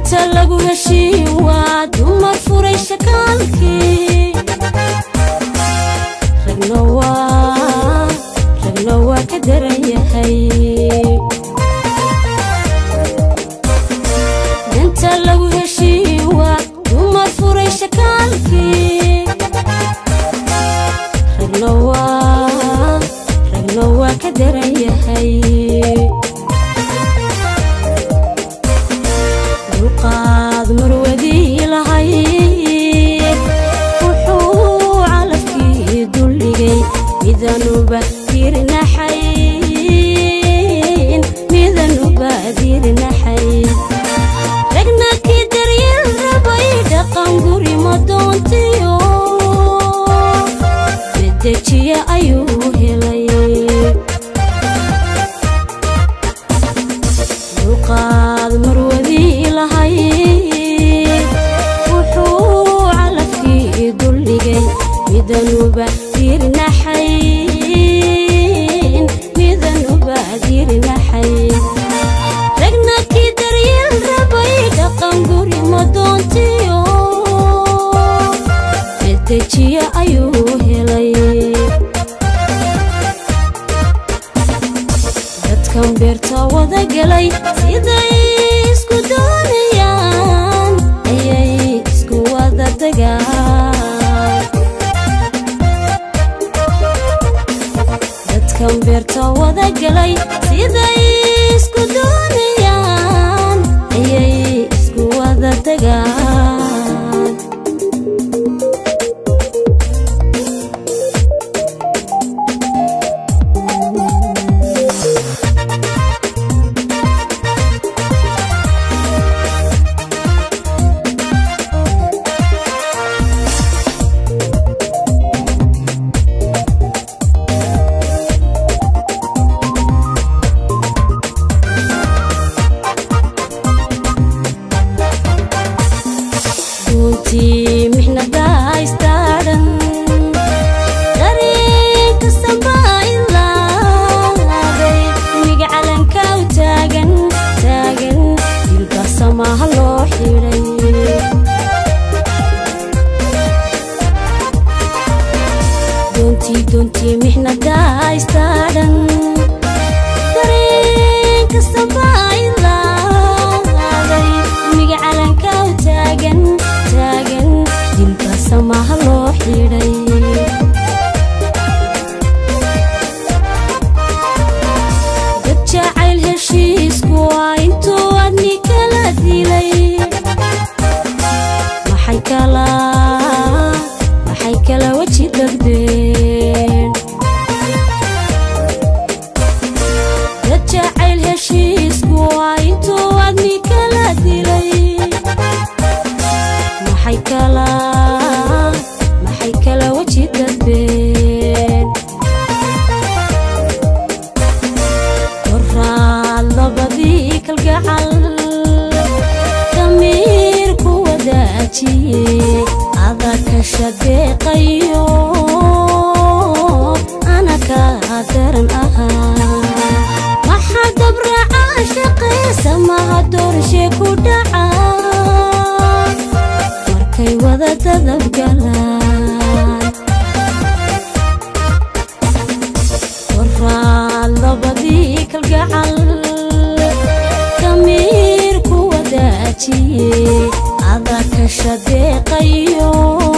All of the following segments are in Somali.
inta lagu heshiin waa dumar furay shakaalkii ragna waa ragna waa ka daran yahay inta lagu heshiin waa dumar furay shakaalkii ragna waa ragna waa ka daran yahay dulqaad marwadii lahay wuxuu calafkii duldhigay midanuba dirnaxayn midanuba dirnaxayn ragna kii daryeel rabay dhaqan guri ma doontiyo medejiye ayuu helay dulqaad marwadii lahay wuxuu calafkii duldhigay midanuba dirnaxayn midanuba dirnaxayn ragna kii daryeel rabay dhaqan guri ma doontiyo medejiye ayuu helay dadkan beerta wada gelay siday isku doonayaan ayay isku wada degaan dadkan beerta wada gelay siday isku doonayaan ayay isku wada degaan runtii mixnadaa istaadhan dareen kastabaa ilaaday imiga calanka u taagan taagan dilba samaha loo xidhay doontii doontii mixnadaa istaadhan dareen kastabaa ilaaday imiga calanka u taagan taagan dilba samaha loo xidhay dad jacayl heshiisku waa intuu adni kala dilay maxay kala maxay kala weji dagdeen dad jacayl heshiisku waa intuu adni kala dilay maxay kala maxay kala weji dadbeen koraad labadii kalgacal damiir ku wadaajiye adaka shadeeqayo ana kaa daran ahaa maxaa dabracaa shaqaysa maha doorshe ku dhaca markay wada dadabgalaan koraad labadii kalgacal damiir ku wadaajiye adaka shadeeqayo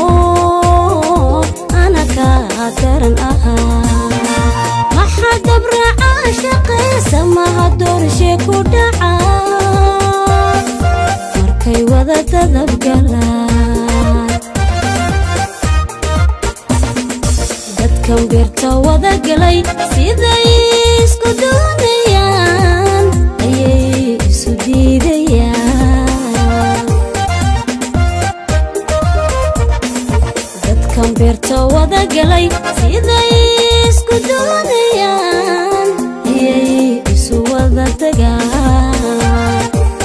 ana kaa daran ahaa maxaa dabracaa shaqaysa maha doorshe ku dhaca markay wada dadabgalaan dadkan beerta wada gelay siday isku doonayaan ayay isu diidayaan dadkan beerta wada gelay siday isku doonayaan ayay isu wada degaan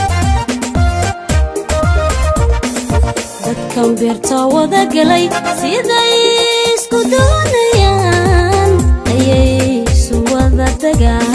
dadkan beerta wada gelay siday isku doonayaan ayay isu wada degaan